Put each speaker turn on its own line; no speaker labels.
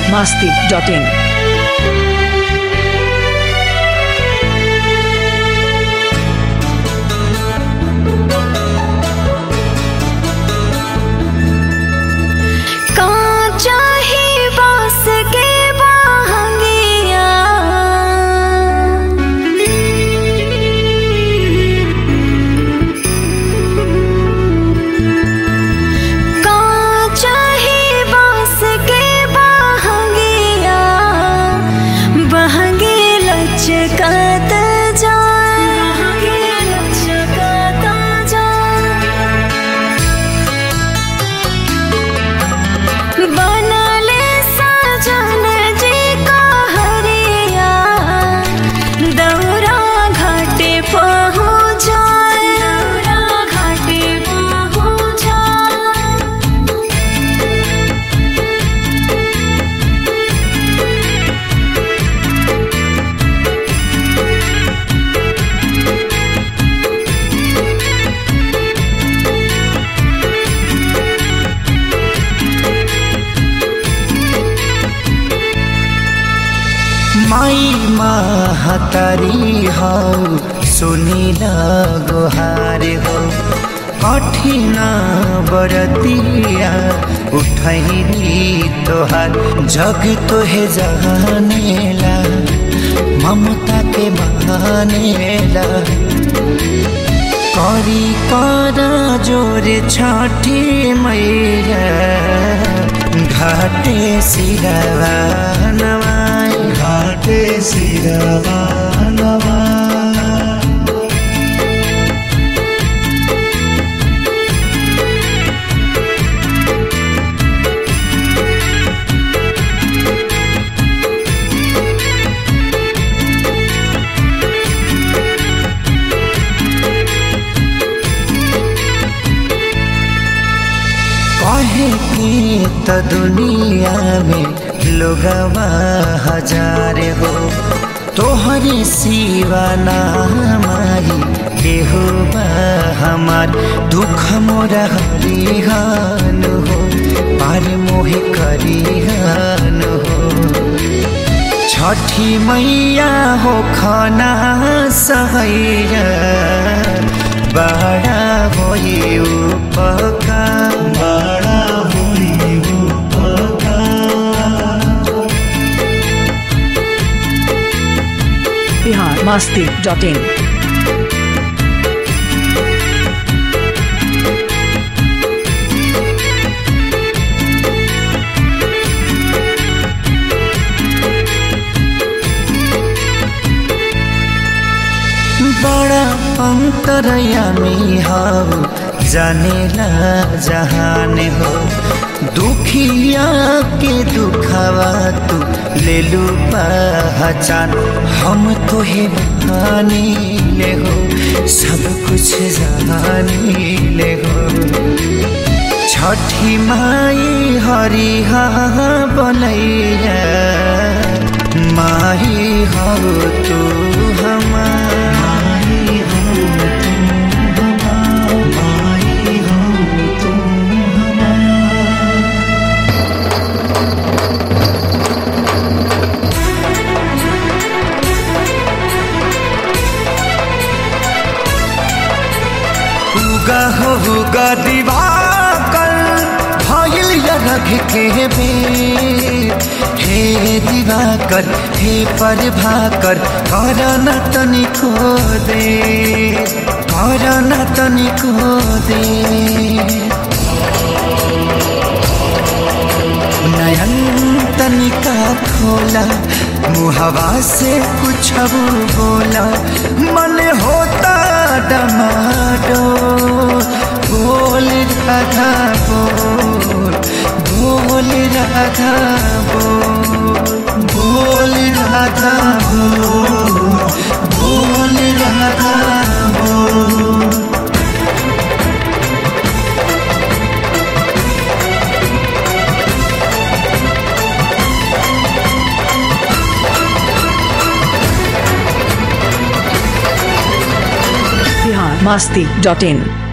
masti.in.
कांचा ही बांस के बाहंगिया कांचा ही बांस के बाहंगिया बहंगे लचकत जाए बहंगे लचकत जाए बनले सजन जी का हरिया दौरा घाटे पहुँचाए दौरा घाटे पहुँचाए
माई महतारी हौ सुनिल गोहार हो कठिन बरतिया उठैली तोहार जग तोहे जहानेला ममता के बहानेला करी कर जोर छठी मैया घाटे सिरवा नवाई घाटे सिरवा नवाई कहे की त दुनिया में लोगवा हजार हो तोहरे सिवा ना हमारी केहू बा हमार दुख मोरा हरिहान हो पार मोहे करिहान हो छठी मैया हो खाना सहैया बड़ा होई उपकार बड़ा होई उपकार
Bihar masti.in.
बड़ा अंतरयामी हो जानेला जहान हो दुखिया के दुखावा तू ले लू पहचान हम तो हे बहानी ले हो सब कुछ जानी ले हो छठी माई हरिहा बनैया माही हो तू हमारी हो तू हमार माई हो तू हमार उगा हो उगा दिवाकर भइल रख के बेर हे दिवाकर हे पर भाकर कर न तनिको दे कर न तनिको दे नयन तनिका खोला मुहवा से कुछ बोला मन होता डमाडो बोल राधा बोल बोल राधा बोल बोल राधा बोल बोल राधा बोल
Bihar masti.in.